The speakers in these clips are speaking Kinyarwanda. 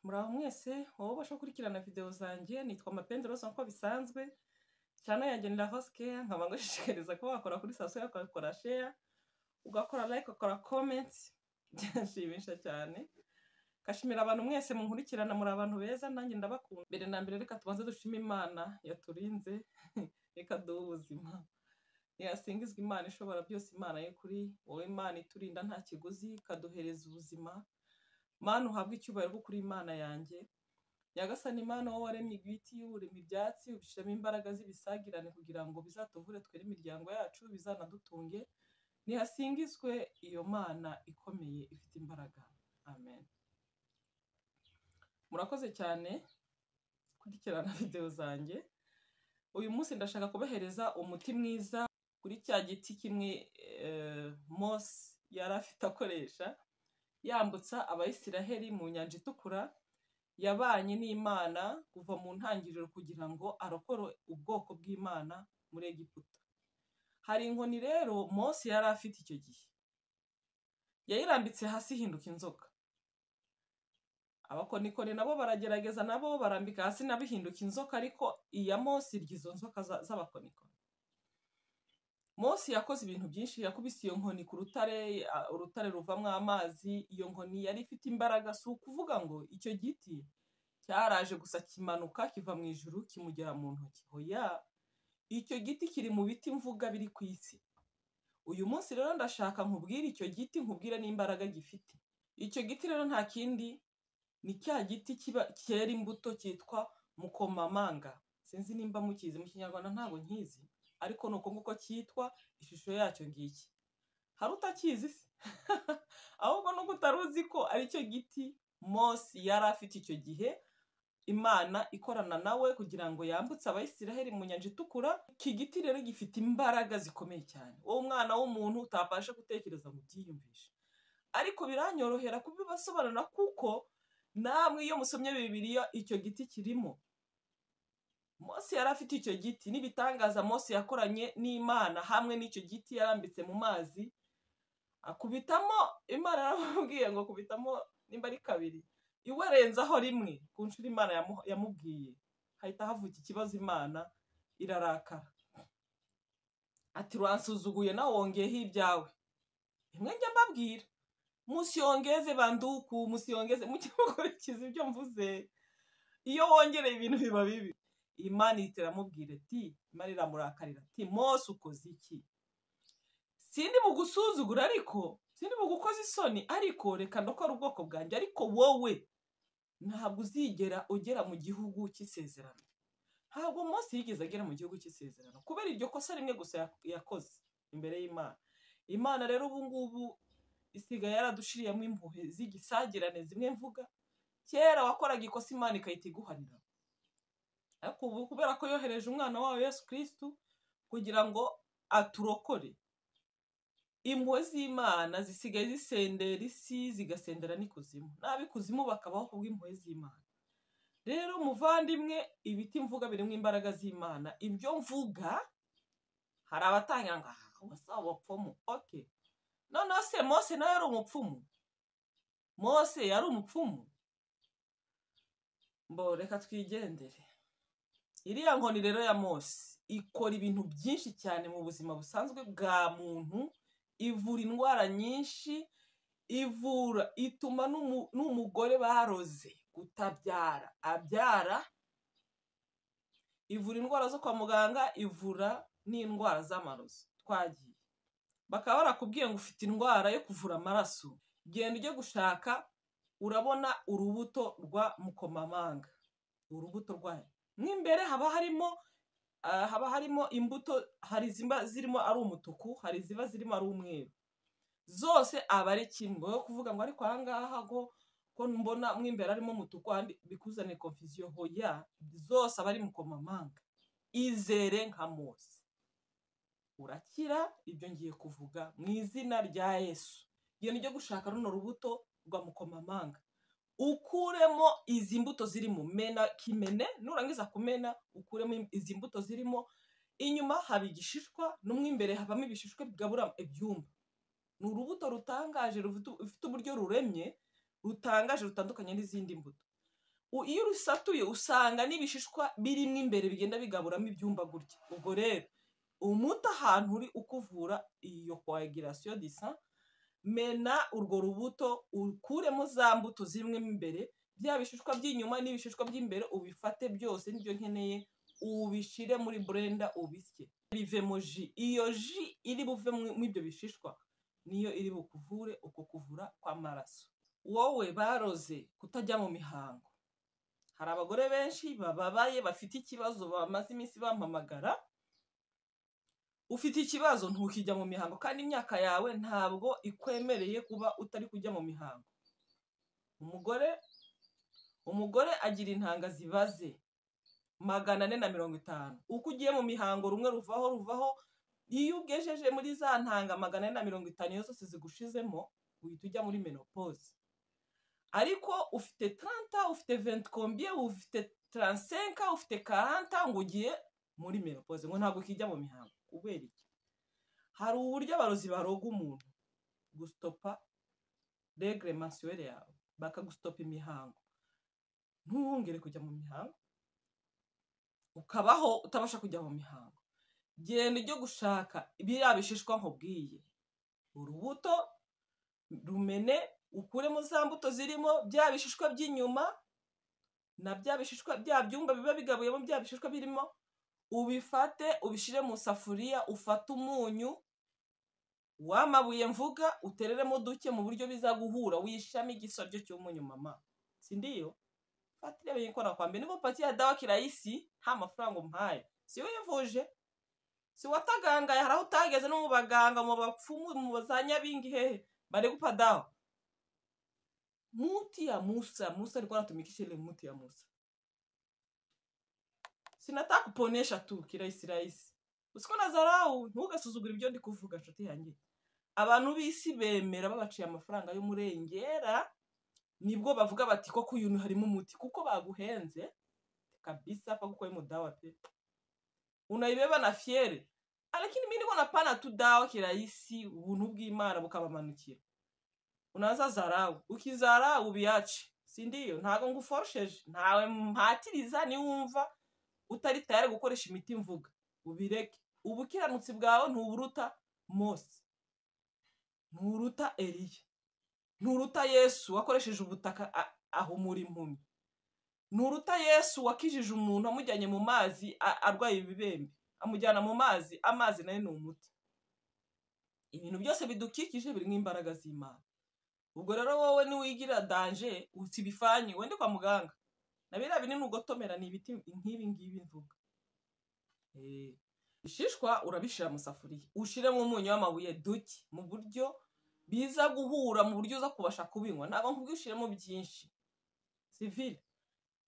Muraho mwese, wowe ubasha gukurikirana videwo zanjye, nitwa Mapendo Rose nk'uko bisanzwe, cyane yanjye ni La Rose Care, nkaba ngushishikariza kuba wakora kuri sitasiyo yawe ugakora share, ugakora like, ugakora comment, byanshimisha cyane. Kashimira abantu mwese munkurikirana, muri abantu beza, nanjye ndabakunda. Mbere na mbere reka tubanze dushime Imana yaturinze, reka duhe ubuzima. Yasingizwa Imana ishobora byose, Imana y'ukuri, wowe Imana iturinda nta kiguzi, ikaduhereza ubuzima. Mana uhabwe icyubahiro kuko uri Imana yanjye. Nyagasani Mana wowe waremye ibiti, urema ibyatsi, ubishyiramo imbaraga z'ibisagirane kugira ngo bizatuvure twere imiryango yacu, bizanadutunge. Nihasingizwe iyo Mana ikomeye ifite imbaraga. Amen. Murakoze cyane kurikirana videwo zanjye. Uyu munsi ndashaka kubahereza umuti mwiza kuri cya giti kimwe eh, Mose yari afite akoresha yambutsa abayisiraheli mu nyanja itukura yabanye n'imana kuva mu ntangiriro kugira ngo arokore ubwoko bw'imana muri egiputa hari inkoni rero mose yari afite icyo gihe yayirambitse hasi ihinduka inzoka abakonikoni nabo baragerageza nabo barambika hasi nabo ihinduka inzoka ariko iya mose irya izo nzoka za- z'abakonikoni mose yakoze ibintu byinshi yakubise iyo nkoni ku rutare a- urutare ruvamo amazi iyo nkoni yari ifite imbaraga si ukuvuga ngo icyo giti cyaraje gusa kimanuka kiva mu ijuru kimugera mu ntoki hoya icyo giti kiri mu biti mvuga biri ku isi uyu munsi rero ndashaka nkubwire icyo giti nkubwire n'imbaraga gifite icyo giti rero nta kindi ni cya giti kiba cyera imbuto cyitwa mukomamanga sinzi nimba mukizi mu kinyarwanda ntabwo nkizi ariko ni uko nguko cyitwa ishusho yacyo ngiki hari utakizi se ahubwo nuko utari uzi ko ari cyo giti Mose yari afite icyo gihe imana ikorana nawe kugira ngo yambutse abayisiraheli mu nyanja itukura iki giti rero gifite imbaraga zikomeye cyane wowe umwana w'umuntu utabasha gutekereza ngo ubyiyumvishe ariko biranyorohera kubibasobanurira kuko namwe iyo musomye bibiliya icyo giti kirimo mose yari afite icyo giti n'ibitangaza mose yakoranye n'imana hamwe n'icyo giti yarambitse mu mazi akubitamo imana yaramubwiye ngo akubitamo nimba ari kabiri iwe renzaho rimwe ku nshuro imana yamu- yamubwiye hahita havuka ikibazo imana irarakara ati uransuzuguye nawe wongeyeho ibyawe rimwe njya mbabwira musiyongeze banduku musiyongeze mujye mukurikiza ibyo mvuze iyo wongereye ibintu biba bibi imana ihita iramubwira iti imana iramurakarira ati mose ukoze iki sindi mu gusuzugura ariko sindi mu gukoza isoni ariko reka ndakora ubwoko bwanjye ariko wowe ntabwo uzigera ugera mu gihugu cy'isezerano ntabwo mose yigeze agera mu gihugu cy'isezerano kubera iryo kosa rimwe gusa yak- yakoze imbere y'imana imana rero ubu ngubu isigaye yaradushiriyemo impuhwe z'igisagirane zimwe mvuga kera wakoraga ikosa imana igahita iguhanira ariko ubu kubera ko yohereje umwana wayo yesu kirisitu kugira ngo aturokore impuhwe z'imana zisigaye zisendera isi zigasendera n'ikuzimu n'ab'ikuzimu bakabaho kubw'impuhwe z'imana rero muvandimwe ibiti mvuga birimo imbaraga z'imana ibyo mvuga hari abatangira ngo aha ubasa abapfumu oke noneho se mose nawe yari umupfumu mose yari umupfumu mbo reka twigendere iriya nkoni rero ya mose ikora ibintu byinshi cyane mu buzima busanzwe bwa muntu ivura indwara nyinshi ivura ituma n'umu- n'umugore baroze kutabyara abyara ivura indwara zo kwa muganga ivura n'indwara z'amarozi twagiye bakaba barakubwiye ngo ufite indwara yo kuvura amaraso genda ujye gushaka urabona urubuto rwa mukomamanga urubuto rwayo mo imbere haba harimo ah, haba harimo imbuto hari iziba zirimo ari umutuku hari iziba zirimo ari umweru zose aba ari kimwe wowe kuvuga ngo ariko ahangaha ko ko mbona mo imbere harimo umutuku ahandi bikuzanire confusion hoya zose aba ari mukomamanga izere nka mose urakira ibyo ngiye kuvuga mu izina rya yesu genda ujye gushaka runo rubuto rwa mukomamanga ukuremo izi mbuto zirimo mena kimene nurangiza kumena ukuremo izi mbuto zirimo inyuma haba igishishwa no mu imbere habamo ibishishwa bigabura ibyumba ni urubuto rutangaje rufite rufite uburyo ruremye rutangaje rutandukanye n'izindi mbuto U- iyo urusatuye usanga n'ibishishwa birimo imbere bigenda bigaburamo ibyumba gutya ubwo rero umuti ahantu uri ukuvura iyo coagulation du sang mena urwo rubuto ukuremo za mbuto zirimo imbere bya bishishwa by'inyuma n'ibishishwa by'imbere ubifate byose nibyo nkeneye ubishire muri blender ubisye bivemo ji iyo ji iri buve mu- mu ibyo bishishwa niyo iri bukuvure uko kuvura kw'amaraso wowe baroze kutajya mu mihango hari abagore benshi bababaye bafite ikibazo bamaze iminsi bampamagara ufite ikibazo ntukijya mu mihango kandi imyaka yawe ntabwo ikwemereye kuba utari kujya mu mihango umugore umugore agira intanga zibaze magana ane na mirongo itanu uko ugiye mu mihango rumwe ruvaho ruvaho iyo ugejeje muri za ntanga magana ane na mirongo itanu iyo zose zigushizemo uhita ujya muri menopause ariko ufite 30 ufite 20 combien ufite 35 ufite 40 ngo ugiye muri menopause ngo ntabwo kijya mu mihango kubera iki hari uburyo abarozi baroga umuntu gustopa regre mensuelle yawe bakagustopa imihango ntuwongere kujya mu mihango ukabaho utabasha kujya mu mihango genda ujye gushaka biriya bishishwa nkubwiye urubuto rumene ukuremo za mbuto zirimo bya bishishwa by'inyuma na bya bishishwa bya byumba biba bigabuyemo bya bishishwa birimo ubifate ubishyire mu safuriya ufate umunyu w'amabuye mvuga utereremo duke mu buryo bizaguhura wishame igisoryo cy'umunyu mama si ndiyo fata irebe yikora kwa mbere niba pati ya dawa kirayisi nta mafaranga umpaye si wivuje si watagangaye hari aho utageze no mu baganga mu bapfumu mu za nyabingi hehe bari gupa dawa muti ya musa musa alikuwa anatumikisha ile muti ya musa sinataka kuponesha tu kirahisi rahisi usiko na zarau ntugasuzugure ibyo ndi kuvuga nshuti yanjye abantu b'isi bemera babaciye amafaranga y'umurengera nibwo bavuga bati koko uyu harimo umuti kuko baguhenze kabisa pakuko mudawa pe unaibeba na fiere lakini mi niko napana tu dawa kirahisi ubuntu bw'imana bukabamanukira unaza zarau ukizarau ubiache si ndiyo ntago nguforosheje ntawe mpatiriza niwumva utari tayari gukoresha imiti mvuga ubireke ubukiranutsi bwawe ntuburuta mose nturuta eriya nturuta yesu wakoresheje ubutaka a- ahumura impumyi nturuta yesu wakijije umuntu amujyanye mu mazi a- arwaye ibibembe amujyana mu mazi amazi nayo ni umuti ibintu byose bidukikije birimo imbaraga z'imana ubwo rero wowe niwigira danje usibifanyi wende kwa muganga na biriya binini ugotomera ni ibiti nk'ibi ngibi mvuga Eh, bishishwa urabishyira mu safuriya ushyiremo umunyu w'amabuye duke mu buryo biza guhura mu buryo uza kubasha kubinywa ntabwo nkubwo ushyiramo byinshi sivile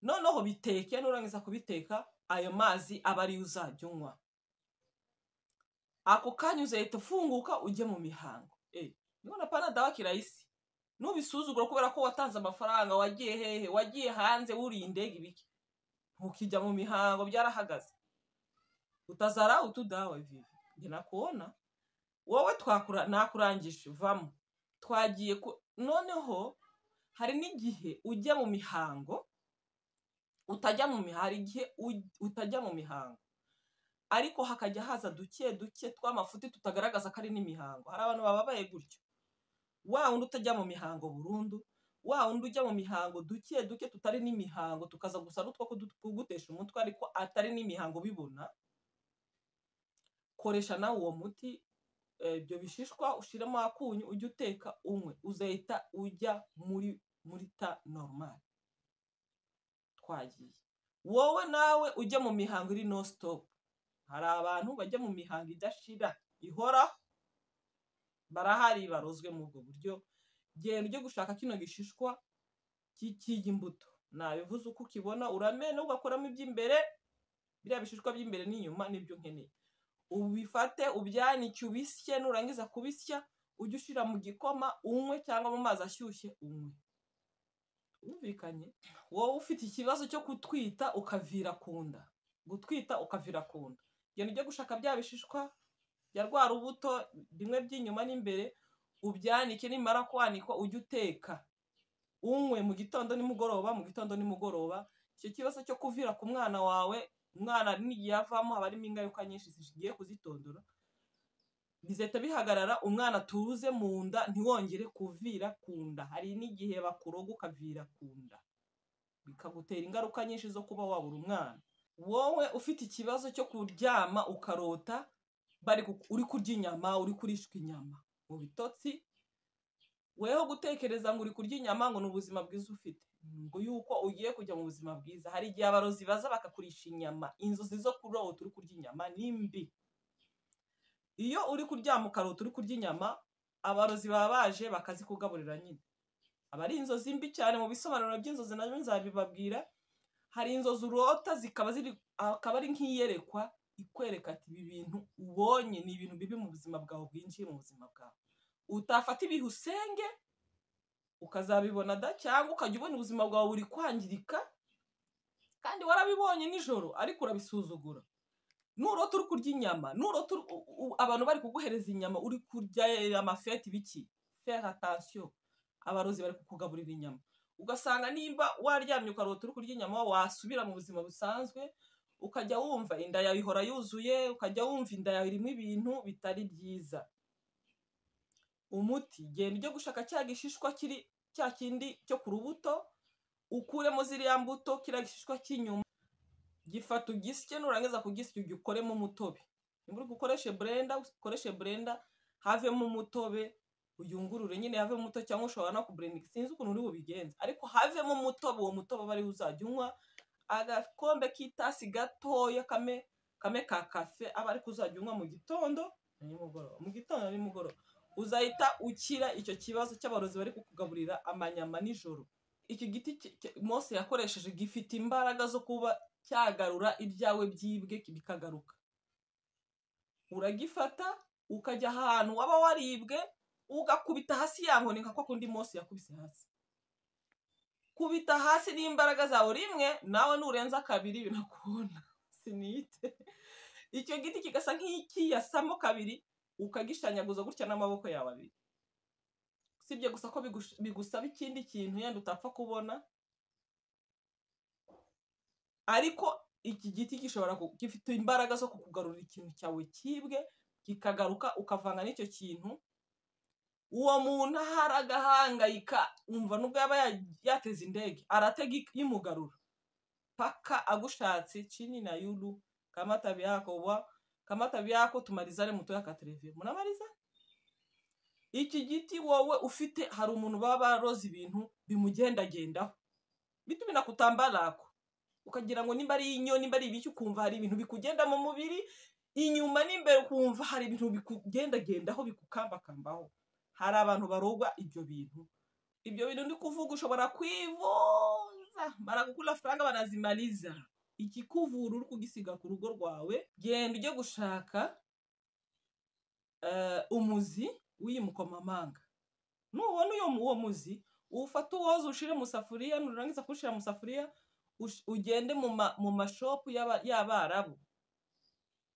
noneho biteke nurangiza kubiteka ayo mazi aba ariyo uzajya unywa ako kanya uzahita ufunguka ujye mu mihango Eh, nibona pana dawa kirahisi nubisuzugura kubera ko watanze amafaranga wagiye hehe wagiye hanze wuriye indege ibiki ntukijya mu mihango byarahagaze utazara utudawe vivi njye nakuona wowe twakura nakurangije vamo twagiye ku noneho hari n'igihe ujya mu mihango utajya mu mihango hari igihe uj- utajya mu mihango ariko hakajya haza duke duke tw'amafuti tutagaragaza ko ari n'imihango hari abantu bababaye gutyo wa wundi utajya mu mihango burundu wa wundi ujya mu mihango duke duke tutari n'imihango tukaza gusa n'utwo kudu- kugutesha umutwe ariko atari n'imihango bibona koresha nawe uwo muti eh, ibyo bishishwa ushiremo akunyu ujye uteka unywe uzahita ujya muri muri ta normal twagiye wowe nawe ujye mu mihango iri no stop hari abantu bajya mu mihango idashira ihoraho barahari barozwe mu ubwo buryo genda ujye gushaka kino gishishwa cy'ikiga imbuto nabivuze uko ukibona uramena ugakoramo iby'imbere biriya bishishwa by'imbere n'inyuma nibyo nkeneye ubifate ubyanike ubisye nurangiza kubisya ujye ushyira mu gikoma unywe cyangwa mu mazi ashyushye unywe wumvikanye wowe ufite ikibazo cyo gutwita ukavira ku nda gutwita ukavira ku nda genda ujye gushaka bya bishishwa bya rwa rubuto bimwe by'inyuma n'imbere ubyanike nimara kwanikwa ujye uteka unywe mu gitondo nimugoroba mu gitondo nimugoroba icyo kibazo cyo kuvira ku mwana wawe umwana n'igihe avamo haba harimo ingaruka nyinshi zigiye kuzitondora bizahita bihagarara umwana turuze mu nda ntiwongere kuvira ku nda hari n'igihe bakuroga ukavira ku nda bikagutera ingaruka nyinshi zo kuba wabura umwana wowe ufite ikibazo cyo kuryama ukarota bari uri kurya inyama uri kurishwa inyama mu bitotsi weho gutekereza ngo uri kurya inyama ngo ni ubuzima bwiza ufite ngo yuko ugiye kujya mu buzima bwiza hari igihe abarozi baza bakakurisha inyama inzozi zo kurota uri kurya inyama ni mbi iyo uri kuryama ukarota uri kurya inyama abarozi baba baje bakazikugaburira nyine aba ari inzozi mbi cyane mu bisobanuro by'inzozi nabyo nzabibabwira hari inzozi urota zikaba ziri akaba ari nk'iyerekwa ikwereka ati ibi bintu ubonye ni ibintu bibi mu buzima bwawe bwinjiye mu buzima bwawe utafata ibihe usenge ukazabibona da cyangwa ukajya ubona ubuzima bwawe buri kwangirika kandi warabibonye nijoro ariko urabisuzugura nurota uri kurya inyama nurota abantu bari kuguhereza inyama uri kurya amafeti biki fera atansiyo abarozi bari kukugaburira inyama ugasanga nimba waryamye ukarota uri kurya inyama wasubira mu buzima busanzwe ukajya wumva inda yawe ihora yuzuye ukajya wumva inda yawe irimo ibintu bitari byiza umuti genda ujye gushaka cya gishishwa kiri cya kindi cyo ku rubuto ukuremo ziriya mbuto kiriya gishishwa cy'inyuma gifata ugisye nurangiza kugisya ujye ukoremo umutobe nimba uri gukoresha burenda ukoreshe burenda havemo umutobe uyungurure nyine havemo umutobe cyangwa ushobora no kuburendinga sinzi ukuntu uri bubigenze ariho havemo umutobe uwo mutobe aba ariwo uzajya unywa agakombe k'itasi gatoya kame ka kafe aba ariko uzajya unywa mu gitondo na nimugoroba mu gitondo na nimugoroba uzahita ukira icyo kibazo cy'abarozi bari kukugaburira amanyama nijoro iki giti Mose yakoresheje gifite imbaraga zo kuba cyagarura ibyawe byibwe bikagaruka uragifata ukajya ahantu waba waribwe ugakubita hasi ya nkoni nka kwa kundi Mose yakubise hasi kubita hasi n'imbaraga zawe rimwe nawe nurenza kabiri binakubona sinite icyo giti kigasa nk'ikiyasamo kabiri ukagishanyaguza gutya n'amaboko yawe abiri usibye gusa ko bigusaba ikindi kintu yenda utapfa kubona ariko iki giti gishobora gifite imbaraga zo kukugarurira ikintu cyawe cyibwe kikagaruka ukavanga n'icyo kintu uwo muntu ahari agahangayika umva nubwo yaba yateze indege aratega imugarura paka agushatse cini na yuru kamata biyakoba kamata byako tumarizare muto y'akatereviyo munamariza iki giti wowe ufite hari umuntu baba baroze ibintu bimugendagendaho bituma inakutambarako ukagira ngo nimba ari inyo nimba ari ibiki ukumva hari ibintu bikugenda mu mubiri inyuma n'imbere ukumva hari ibintu bikugendagendaho bikukambakambaho hari abantu barogwa ibyo bintu ibyo bintu ndi kuvuga ushobora kwivuza baragukura amafaranga banazimariza ikikuvura uri kugisiga ku rugo rwawe genda ujye gushaka umuzi w'iyi mukomamanga nubona uwo muzi uwufata uwoza ushyire mu safuriya nurangiza kuwushyira mu safuriya ugende mu mashopu y'abarabu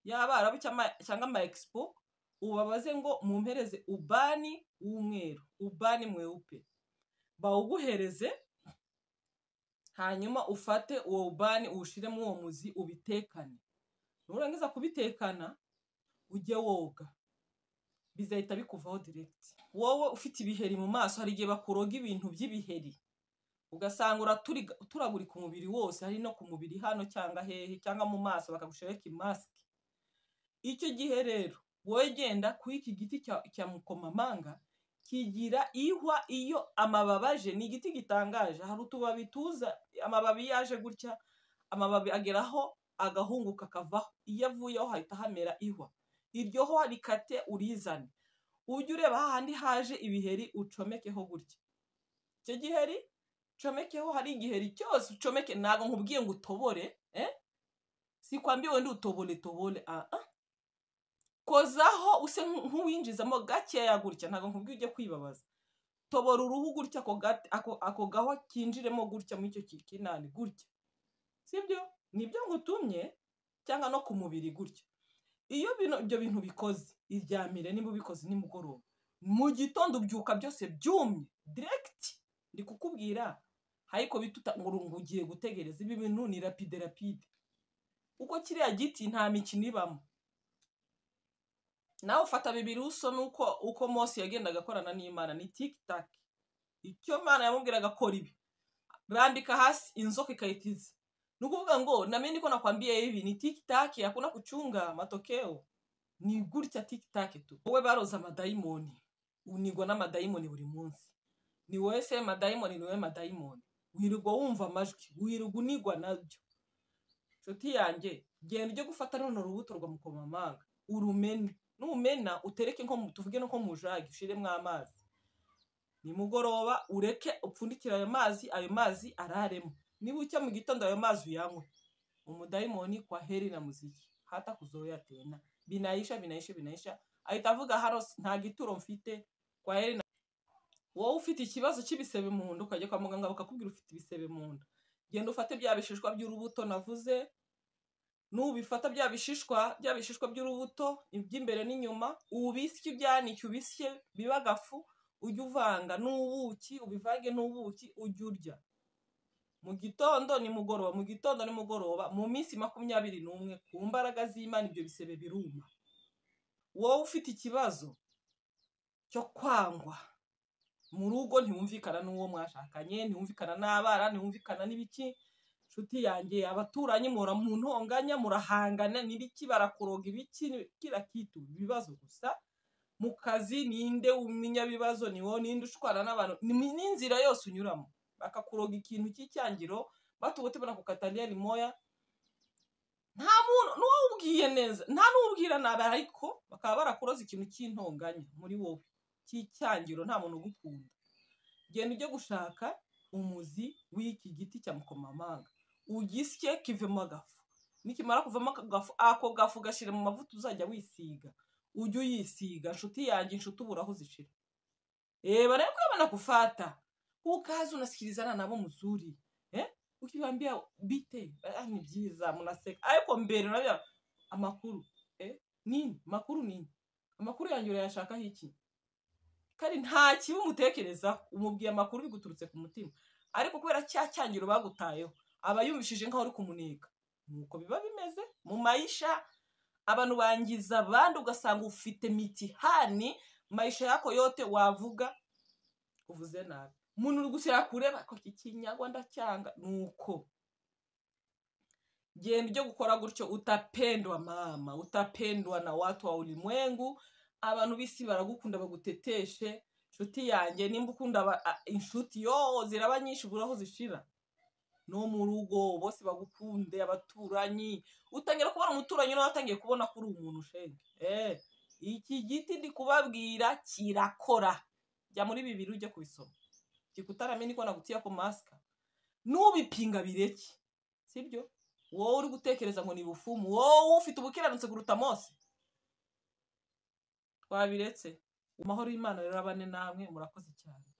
y'abarabu cyangwa ama egisipo ubabaze ngo mumpereze ubani w'umweru ubani mweupe bawuguhereze hanyuma ufate uwo bani uwushyiremo uwo muzi ubitekane nurangiza kubitekana ujye woga bizahita bikuvaho diregiti wowe ufite ibiheri mu maso hari igihe bakuroga ibintu by'ibiheri ugasanga uturagurika umubiri wose hari no ku mubiri hano cyangwa hehe cyangwa mu maso bakagushyiraho imasike icyo gihe rero wowe genda kuri iki giti cya mukomamanga kigira ihwa iyo amababaje ni igiti gitangaje hari utubabi tuza amababi yaje gutya amababi ageraho agahunguka akavaho iyo avuyeho hahita hamera ihwa iryo hwa rikate urizane ujye ureba hahandi haje ibiheri ucomekeho gutya icyo giheri ucomekeho hari igiheri cyose ucomeke ntabwo nkubwiye ngo utobore si kwambiwe ndi utobore tobore aha kozaho use nk'uwinjizamo gakeya gutya ntabwo nkubwiye ujye kwibabaza tobora uruhu gutya ako gaho kinjiremo gutya muri icyo kinani gutya sibyo nibyo ngutumye cyangwa no ku mubiri gutya iyo ibyo bintu bikoze iryamire niba ubikoze nimugoroba mu gitondo ubyuka byose byumye diregiti ndi kukubwira ariko bituta ngo urungu ugiye gutegereza ibi bintu ni rapide rapide kuko kiriya giti nta mikino ibamo nawe ufata bibiri uso nuko uko Mose yagendaga akorana n'imana ni tikitaki icyo mwana yamubwiraga akora ibi bandika hasi inzoka ikahita iza ni ukuvuga ngo namenye ko nakwambiye ibi ni tikitaki yakunda kucunga matokeo ni gutya tikitaki tu wowe baroza amadayimoni unigwa n'amadayimoni buri munsi ni wowe se madayimoni ni wowe madayimoni wirirwa wumva amajwi wirirwa unigwa nabyo nshuti yanjye genda ujye gufata runo rubuto rwa mukomamanga urumene numena utereke nko tuvuge no mu jage ushiremo amazi nimugoroba ureke upfundikire ayo mazi ayo mazi araremo niba ucya mu gitondo ayo mazi uyanywe umudayimoni kwa heri na muziki hata kuzoya tena binayisha binayisha binayisha ahita avuga hano nta gituro mfite kwa heri na wowe ufite ikibazo cy'ibisebe mu nda ukajya kwa muganga bakakubwira ufite ibisebe mu nda genda ufate bya bishishwa by'urubuto navuze nubifata bya bishishwa bya bishishwa by'urubuto iby'imbere n'inyuma ubisye ibyanike ubisye biba agafu ujye uvanga n'ubuki ubivange n'ubuki ujye urya mu gitondo nimugoroba mu gitondo nimugoroba mu minsi makumyabiri n'umwe ku mbaraga z'imana ibyo bisebe biruma wowe ufite ikibazo cyo kwangwa mu rugo ntiwumvikana n'uwo mwashakanye ntiwumvikana n'abana ntiwumvikana n'ibiki nshuti yanjye abaturanyi muhora mu ntonganya murahangana n'ibiki barakuroga ibiki kira kitu ibibazo gusa mu kazi ninde umenya bibazo ni wowe ninde ushwana n'abantu n'inzira yose unyuramo bakakuroga ikintu cy'icyangiro batubuti banakukataniye rimoya nta muntu n'uwubwiye neza nta n'ubwira nabi ariko bakaba barakuroza ikintu cy'intonganya muri wowe cy'icyangiro nta muntu ugukunda genda ujye gushaka umuzi w'iki giti cya mukomamanga ugisye kivemo agafu nikimara kuvamo akagafu ako gafu gashira mu mavuta uzajya wisiga ujye uyisiga inshuti yanjye inshuti ubura aho uzishira reba rero kubabona kufata ukaza unasikilizana nabo mzuri eh ukiwaambia bite ah, ni byiza mnaseka ariko mbere unabia amakuru eh nini makuru nini amakuru yanjye urayashaka hiki kandi nta kibi umutekerezaho umubwiye amakuru biguturutse ku mutima ariko kubera cya cyangiro bagutayeho aba yumvishije nk'aho uri kumuniga nuko biba bimeze mu mayisha abantu bangiza abandi ugasanga ufite mitihani mayisha yako yote wavuga uvuze nabi umuntu uri gusira kureba ko kikinyagwa ndacyanga nuko genda ujye gukora gutyo utapendwa mama utapendwa na watu wa ulimwengu abantu b'isi baragukunda baguteteshe inshuti yanjye nimba ukunda inshuti yo ziraba nyinshi ubura aho zishira no mu rugo bose bagukunde abaturanyi utangira kubona umuturanyi nawe watangiye kubona ko uri umuntu ushenge eh iki giti ndi kubabwira kirakora jya muri bibiri ujye kubisoma kikutaramenye ko nagutia ko masika nubipinga bireke sibyo wowe uri gutekereza ngo ni bufumu wowe ufite ubukiranutse kuruta mose twabiretse amahoro y'imana rero abane namwe murakoze cyane